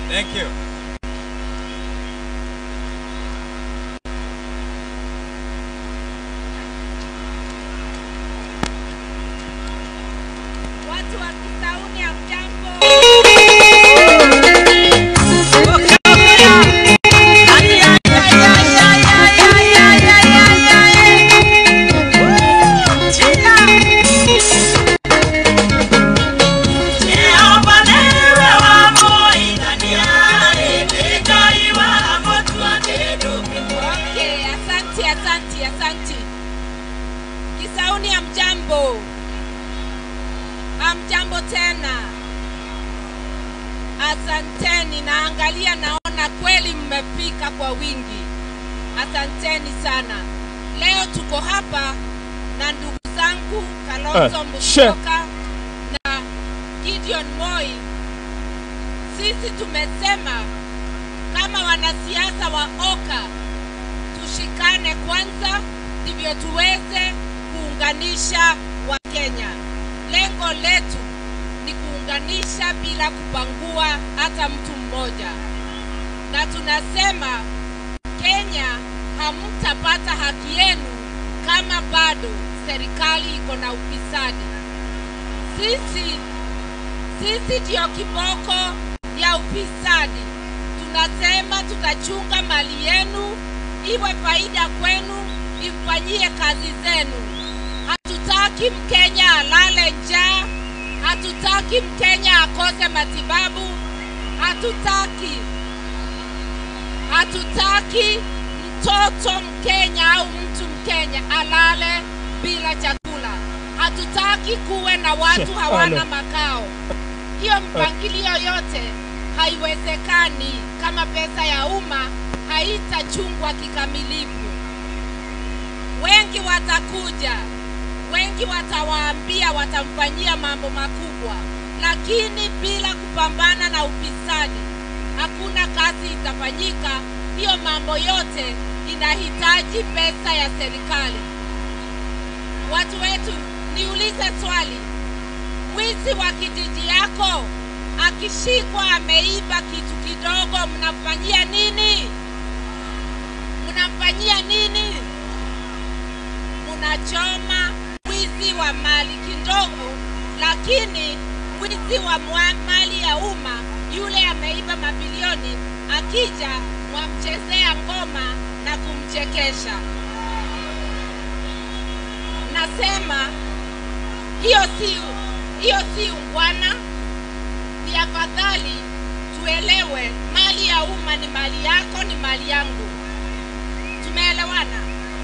Thank you. Watu wa Kisauni hamjambo? Okay, asanti, asanti, asanti. Kisauni hamjambo? Hamjambo tena. Asanteni, naangalia naona kweli mmefika kwa wingi. Asanteni sana. Leo tuko hapa na ndugu zangu Kalonzo Eh, she. Musyoka na Gideon Moi. Sisi tumesema kama wanasiasa wa Oka tushikane kwanza, ndivyo tuweze kuunganisha Wakenya. Lengo letu ni kuunganisha bila kupangua hata mtu mmoja, na tunasema Kenya hamtapata haki yenu kama bado serikali iko na ufisadi. Sisi sisi ndiyo kiboko ya ufisadi. Tunasema tutachunga mali yenu, iwe faida kwenu, ifanyie kazi zenu. Hatutaki Mkenya alale njaa, hatutaki Mkenya akose matibabu, hatutaki hatutaki mtoto Mkenya au mtu Mkenya alale bila chakula. Hatutaki kuwe na watu She- hawana alo. makao. Hiyo mpangilio yote haiwezekani kama pesa ya umma haitachungwa kikamilifu. Wengi watakuja, wengi watawaambia watamfanyia mambo makubwa, lakini bila kupambana na ufisadi hakuna kazi itafanyika. Hiyo mambo yote inahitaji pesa ya serikali. Watu wetu, niulize swali, mwizi wa kijiji yako akishikwa ameiba kitu kidogo, mnamfanyia nini? Mnamfanyia nini? Mnachoma mwizi wa mali kidogo, lakini mwizi wa mwa- mali ya umma yule ameiba mabilioni, akija mwamchezea ngoma na kumchekesha. Nasema hiyo si hiyo si ungwana. Ni afadhali tuelewe, mali ya umma ni mali yako, ni mali yangu. Tumeelewana?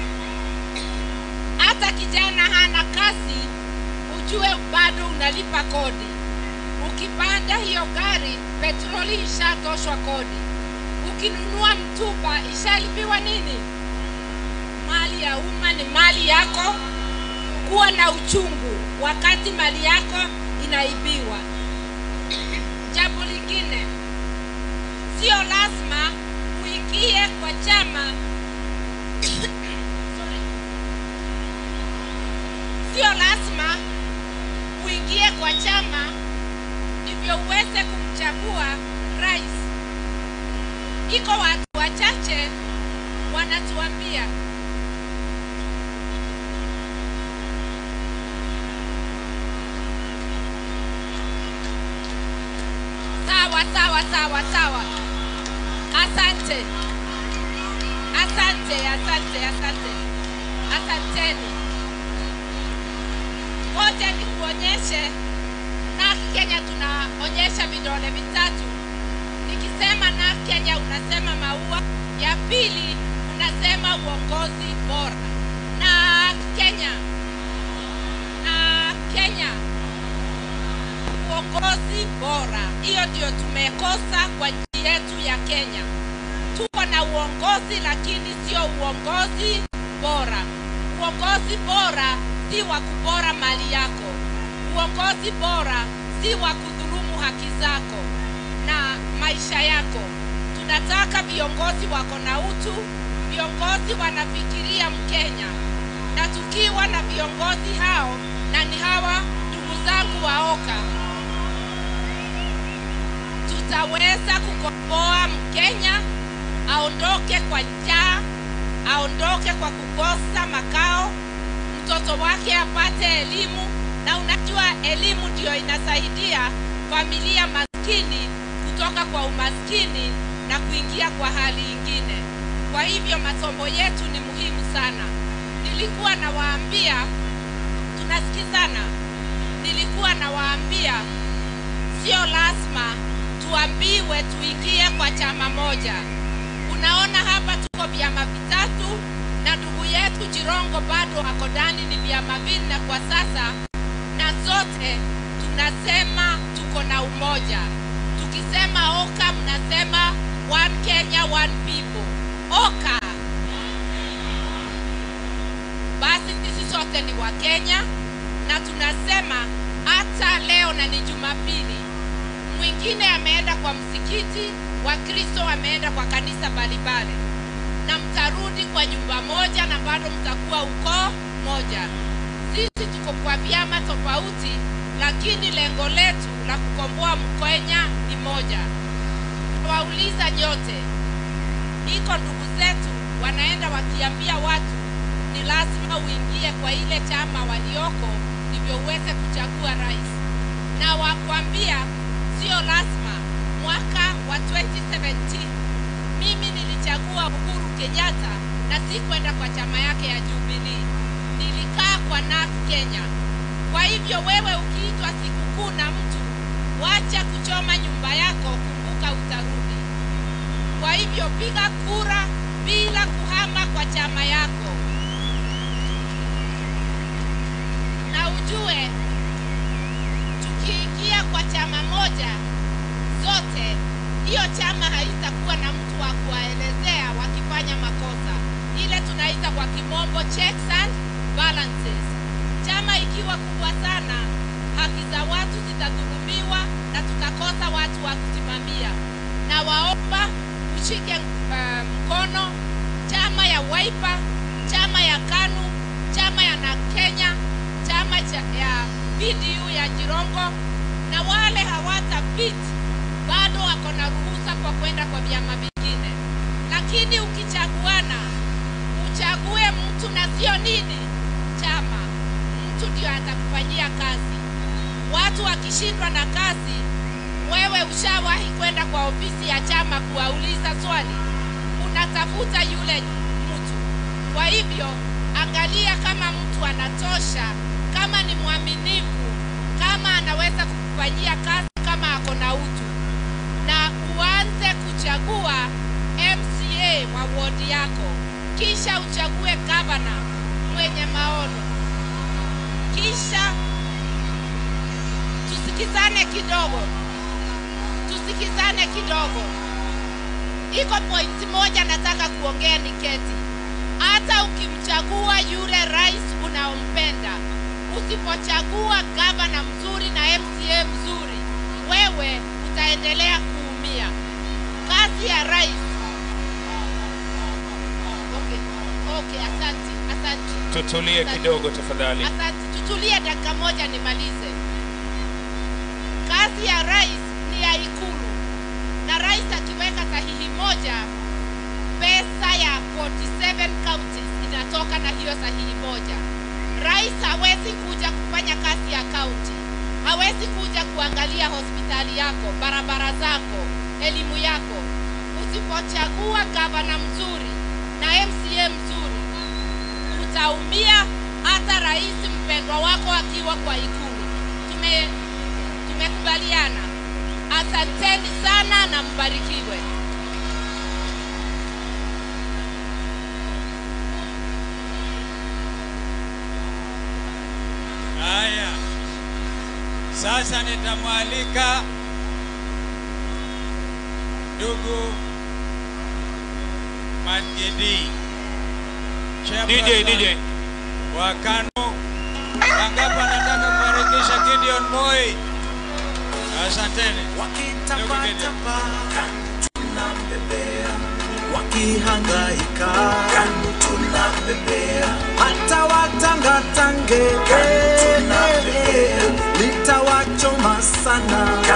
Hata kijana hana kazi, ujue bado unalipa kodi. Ukipanda hiyo gari, petroli ishatoshwa kodi. Ukinunua mtumba, ishalipiwa nini? Mali ya umma ni mali yako. Kuwa na uchungu wakati mali yako inaibiwa. Jambo lingine, sio lazima uingie kwa chama Sorry. sio lazima uingie kwa chama ndivyo uweze kumchagua rais. Iko watu wachache wanatuambia sawa sawa sawa sawa. Asante, asante, asante, asante, asanteni. Ngoja nikuonyeshe na Kenya tunaonyesha vidole vitatu. Nikisema na Kenya unasema maua, ya pili unasema uongozi bora. Na Kenya, na Kenya, uongozi bora. Hiyo ndio tumekosa kwa nchi yetu ya Kenya. Tuko na uongozi lakini sio uongozi bora. Uongozi bora si wa kupora mali yako. Uongozi bora si wa kudhulumu haki zako na maisha yako. Tunataka viongozi wako na utu, viongozi wanafikiria Mkenya, na tukiwa na viongozi hao, na ni hawa ndugu zangu waoka, tutaweza kukomboa Mkenya aondoke kwa njaa, aondoke kwa kukosa makao, mtoto wake apate elimu. Na unajua elimu ndio inasaidia familia maskini kutoka kwa umaskini na kuingia kwa hali ingine. Kwa hivyo masomo yetu ni muhimu sana. Nilikuwa nawaambia, tunasikizana, nilikuwa nawaambia sio lazima tuambiwe tuingie kwa chama moja. Unaona hapa tuko vyama vitatu na ndugu yetu Jirongo bado ako ndani, ni vyama vinne kwa sasa, na zote tunasema tuko na umoja. Tukisema OKA mnasema one Kenya one people. OKA basi sisi sote ni wa Kenya na tunasema hata leo na ni Jumapili, mwingine ameenda kwa msikiti, Wakristo wameenda kwa kanisa mbalimbali, na mtarudi kwa nyumba moja na bado mtakuwa ukoo moja. Sisi tuko kwa vyama tofauti, lakini lengo letu la kukomboa Mkenya ni moja. Wauliza nyote, iko ndugu zetu wanaenda wakiambia watu ni lazima uingie kwa ile chama walioko ndivyo uweze kuchagua rais, na wakwambia sio lazima. Mwaka wa 2017 mimi nilichagua Uhuru Kenyatta na si kwenda kwa chama yake ya Jubilee, nilikaa kwa NARC Kenya. Kwa hivyo wewe ukiitwa sikukuu na mtu, wacha kuchoma nyumba yako, kumbuka utarudi. Kwa hivyo piga kura bila kuhama kwa chama yako, na ujue tukiingia kwa chama moja zote, hiyo chama haitakuwa na mtu wa kuwaelezea wakifanya makosa, ile tunaita kwa kimombo checks and balances. Chama ikiwa kubwa sana, haki za watu zitadhulumiwa na tutakosa watu wa kusimamia. Na waomba ushike uh, mkono chama ya Wiper, chama ya KANU, chama ya na Kenya, chama cha, ya PDU ya Jirongo, na wale hawatapit bado wako na ruhusa kwa kwenda kwa vyama vingine, lakini ukichaguana uchague mtu na sio nini chama, mtu ndio atakufanyia kazi. Watu wakishindwa na kazi, wewe ushawahi kwenda kwa ofisi ya chama kuwauliza swali, unatafuta yule mtu. Kwa hivyo angalia kama mtu anatosha, kama ni mwaminifu, kama anaweza kukufanyia kazi, kama ako na utu, na uanze kuchagua MCA wa wodi yako, kisha uchague gavana mwenye maono, kisha tusikizane kidogo, tusikizane kidogo. Iko pointi moja nataka kuongea ni keti. Hata ukimchagua yule rais unaompenda, usipochagua gavana mzuri na MCA mzuri, wewe utaendelea kuumia. Kazi ya rais. Okay, okay, asante, asante. Tutulie kidogo tafadhali. Asante, tutulie dakika moja nimalize. Kazi ya rais ni ya Ikulu, na rais akiweka sahihi moja, pesa ya 47 counties inatoka na hiyo sahihi moja. Rais hawezi kuja kufanya kazi ya kaunti, hawezi kuja kuangalia hospitali yako, barabara zako, elimu yako. Usipochagua gavana mzuri na MCA mzuri, utaumia hata rais mpendwa wako akiwa kwa ikulu. Tume tumekubaliana. Asanteni sana na mbarikiwe. Haya, sasa nitamwalika ndugu Magidi DJ, DJ. wa KANU. Wangapi anataka kuharakisha Gideon Moi? Asanteni. wakitapatapa tunambebea, wakihangaika tunambebea, hata watangatange litawachoma sana